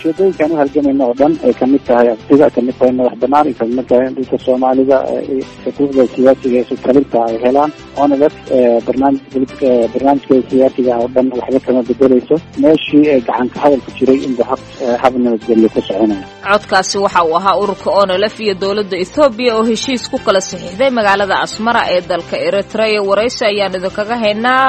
ujeedooyinkaan u halgamayna oo dhan ay kamid tahay abtida kamid tahay madax banaan ay kamid tahay in dhulka soomaalida xuquuqda siyaasiga ee sutalinta ay helaan onlf barnaamij barnaamijkeeda siyaasiga oo dhan waxba kama bedeleyso meeshii ee gacanka hadalku jiray inba hab hab nabadgelyo ku soconaya codkaasi waxa uu ahaa ururka onlf iyo dowladda ethoobiya oo heshiis ku kala saxiixday magaalada asmara ee dalka eritrea waraysi ayaan idinkaga haynaa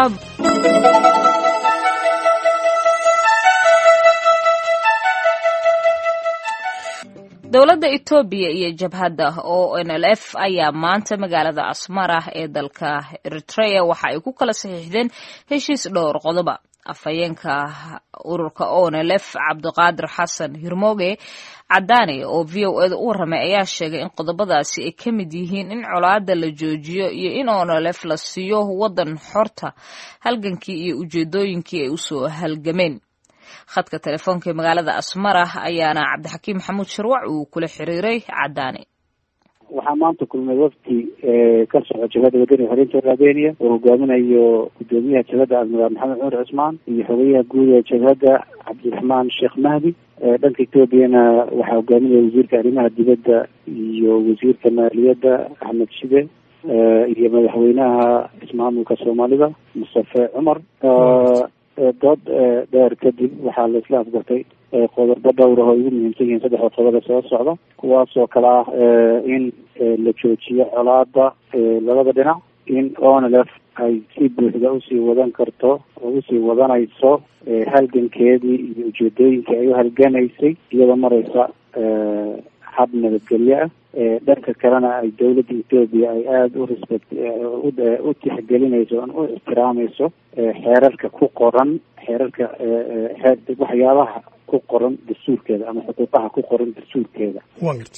dowladda etoobiya iyo jabhadda o n l f ayaa maanta magaalada asmara ee dalka eritrea waxa ay ku kala saxiixdeen heshiis dhowr qodoba afhayeenka ururka o n l f cabdiqaadir xasan hirmooge cadaane oo v o eda u warramay ayaa sheegay in qodobadaasi ay ka mid yihiin in colaada la joojiyo iyo in o n l f la siiyo waddan xorta halgankii iyo ujeedooyinkii ay usoo halgameen khadka telefoonka ee magaalada asmara ayaana cabdixakiim maxamuud sharwac uu kula xiriiray cadaane waxaa maanta kulmay wafdi ka soco jabhadda wadani xoreynta raadeniya oo hogaaminayo gudoomiyaha jabhadda admiraal maxamed cumar cusmaan iyo xogeyaha guud ee jabhadda cabdiraxmaan sheekh mahdi dhanka etoobiyana waxaa hogaaminaya wasiirka arrimaha dibadda iyo wasiirka maaliyadda axmed shide iyo madaxweynaha ismaamulka soomaalida mustafe cumar dood dheer kadib waxaa la isla afgartay qodobo dhowr ah oo ugu muhiimsan yihiin saddexda qodobada soo socda kuwaasoo kale ah in la joojiyo colaada labada dhinac in onlf ay si buuxda usii wadan karto oo usii wadanayso halgankeedii iyo ujeedooyinkii ay u halganaysay iyadoo mareysa hab nabadgelyo ah dhanka kalena ay dawladda etoobiya ay aada u respect u tixgelinayso o u ixtiraamayso xeerarka ku qoran xeerarka waxyaabaha ku qoran dastuurkeeda ama xuquuqaha ku qoran dastuurkeeda wa garta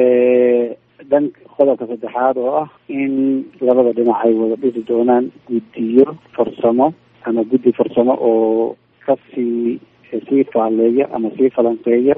dhan qodobka saddexaad oo ah in labada dhinac ay wada dhisi doonaan guddiyo farsamo ama guddi farsamo oo kasii sii faaleeya ama sii falanqeeya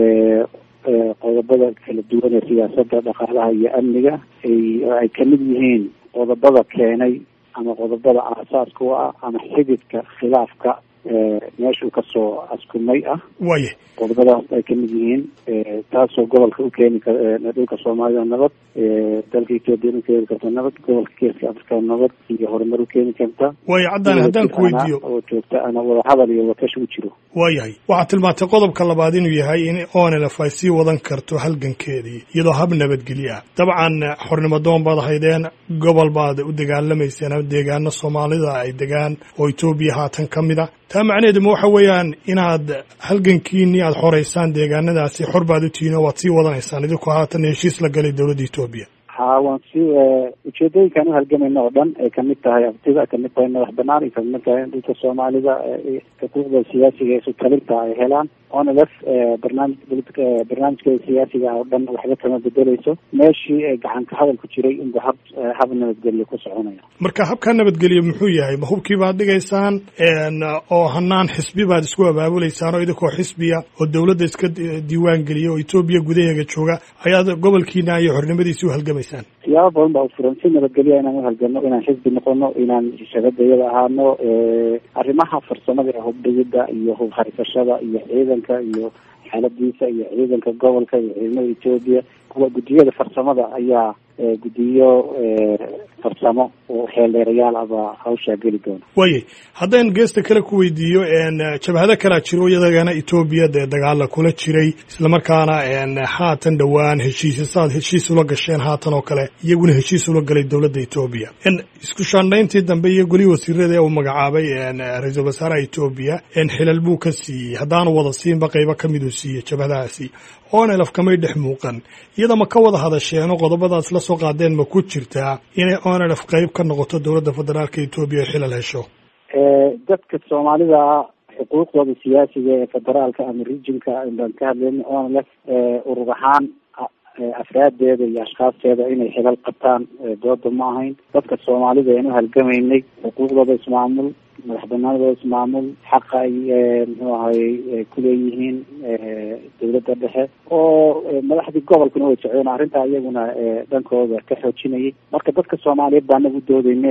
qodobada kala duwan ee siyaasadda dhaqaalaha iyo amniga ay kamid yihiin qodobada keenay ama qodobada aasaaska u ah ama xididka khilaafka meeshuu kasoo askumay ah waye qodobadaas ay kamid yihiin taasoo gobolka ukeeni kar dhulka soomaalida nabad dalka etoobiya ukeeni karta nabad gobolka geeska afrika nabad iyo horumar ukeeni karta waayo caddaan haddaan ku weydiiyo oo joogta ana wadahadal iyo wakash u jiro waayahay waxaad tilmaantay qodobka labaad inuu yahay in onlf ay sii wadan karto halgankeedii iyadoo hab nabadgelyo ah dabcan xornimo doon baad haydeen gobol baad u dagaalamayseen ama deegaano soomaalida ay degaan oo etoobiya haatan ka mid a taa macnaheedu ma waxa weeyaan inaad halgankiinii aad xoreysaan deegaanadaasi xor baad u tihiin oo waad sii wadanaysaan idinku haatan heshiis la galay dowladda etoobiya ha waan si ujeedooyinkaan u halgamayna oo dhan ay kamid tahay abtida kamid tahay madax banaan ay kamid tahay in dhulka soomaalida xuquuqda siyaasiga ee sutalinta ay helaan onlf barnaamij barnaamijkeeda siyaasiga oo dhan waxba kama bedeleyso meeshii ee gacanka hadalku jiray inba hab hab nabadgelyo ku soconaya marka habkaa nabadgelyo muxuu yahay ma hubkii baad dhigaysaan oo hanaan xisbi baad isku abaabuleysaan oo idinkoo xisbiya oo dowladda iska diiwaan geliya oo etoobiya gudaheega jooga ayaad gobolkiina iyo xornimadiisi u halgamaysaan siyaabo badan baa ufuran si nabadgelya inaan uhalgano inaan xisbi noqono inaan shabadayada ahaano arrimaha farsamada ee hubdhigida iyo hub haysashada iyo ciidanka iyo xaaladiisa iyo ciidanka gobolka iyo ciidamada etoobiya kuwa guddiyada farsamada ayaa guddiyo farsamo oo xeeldheerayaal aba hawshaa geli doona waayay haddaan geesta kale ku weydiiyo jabhado kalaa jiro iyadagana etoobiya dee dagaala kula jiray islamarkaana haatan dhowaan heshiisya saad heshiis ula gasheen haatan oo kale iyaguna heshiis ula galay dowladda etoobiya isku shaandhayntii dambe iyo golihii wasiirada ee uu magacaabay ra-iisul wasaaraha etoobiya xilal buu ka siiyey haddaanu wada siinba qaybo ka miduu siiyey jabhadahaasi onelf kamay dhex muuqan iyada ma ka wada hadasheenoo qodobadaas la soo qaadeen ma ku jirtaa inay onelf qayb ka noqoto dowladda federaalka etoobiya xilal hesho dadka soomaalida xuquuqdooda siyaasiga ee federaalka ama regionka baan ka hadlayna onelf urur ahaan afraadeeda iyo ashkhaasteeda inay xilal qabtaan dooda ma ahayn dadka soomaalida ayaan u halgamaynay xuquuqdooda ismaamul madax banaanadooda ismaamul xaqa ay muxuu ahayy kuleeyihiin dawladda dhexe oo madaxdii gobolkuna way socdeen arrintaa iyaguna dhankooda ka xoojinayay marka dadka soomaaliyeed baa anagu doodeyne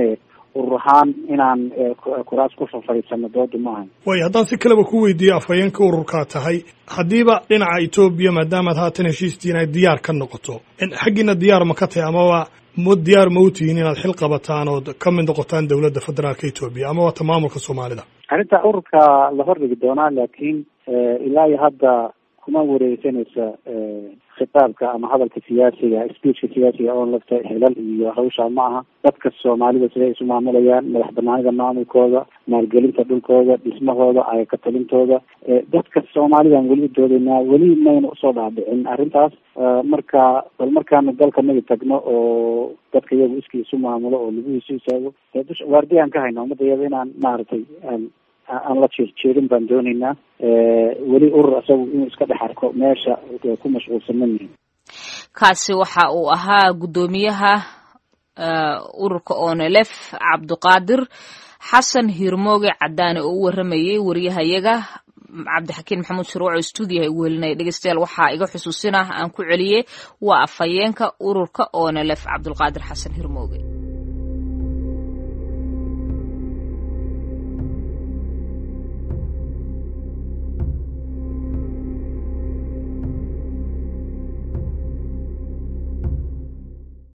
urur ahaan inaan kuraas ku fafariisano dooda ma ahan waayo haddaan si kaleba ku weydiiyo afhayeenka ururkaa tahay haddiiba dhinaca etoobiya maadaamaad haatan heshiistiin ay diyaar ka noqoto xaggiina diyaar ma ka tahay amaba ma diyaar ma u tihiin inaad xil qabataan ood ka mid noqotaan dowladda federaalka etoobiya ama waata maamulka soomaalida arrinta ururka la hordhigi doonaa laakiin ilaa iyo hadda kuma wareegsanaysa khitaabka ama hadalka siyaasiga speechka siyaasiga oon lafta xilal iyo hawshaa ma aha dadka soomaalida siday isu maamulayaan madax banaanida maamulkooda maalgelinta dhulkooda dhismahooda ayaka talintooda dadka soomaalidan weli u doodaynaa weli mayna usoo dhaadhicin arrintaas marka bal markaanu dalka nagi tagno oo dadka iyagu iskii isu maamulo oo laguhiisu istaago waardiyan ka hayna ummadda iyada inaan maaragtay aan la jeerjeerin baan doonaynaa weli urur isagu inuu iska dhex arko meesha ku mashquulsan ma yihin kaasi waxa uu ahaa guddoomiyaha ururka onelef cabdiqaadir xasan hiirmooge cadaane oo u waramayey wariyahayaga cabdixakiin maxamuud shuruuco stuudiyaha igu helinaya dhegeystayaal waxaa iga xusuusinah aan ku celiyey waa afhayeenka ururka onelef cabdulqaadir xasan hiirmooge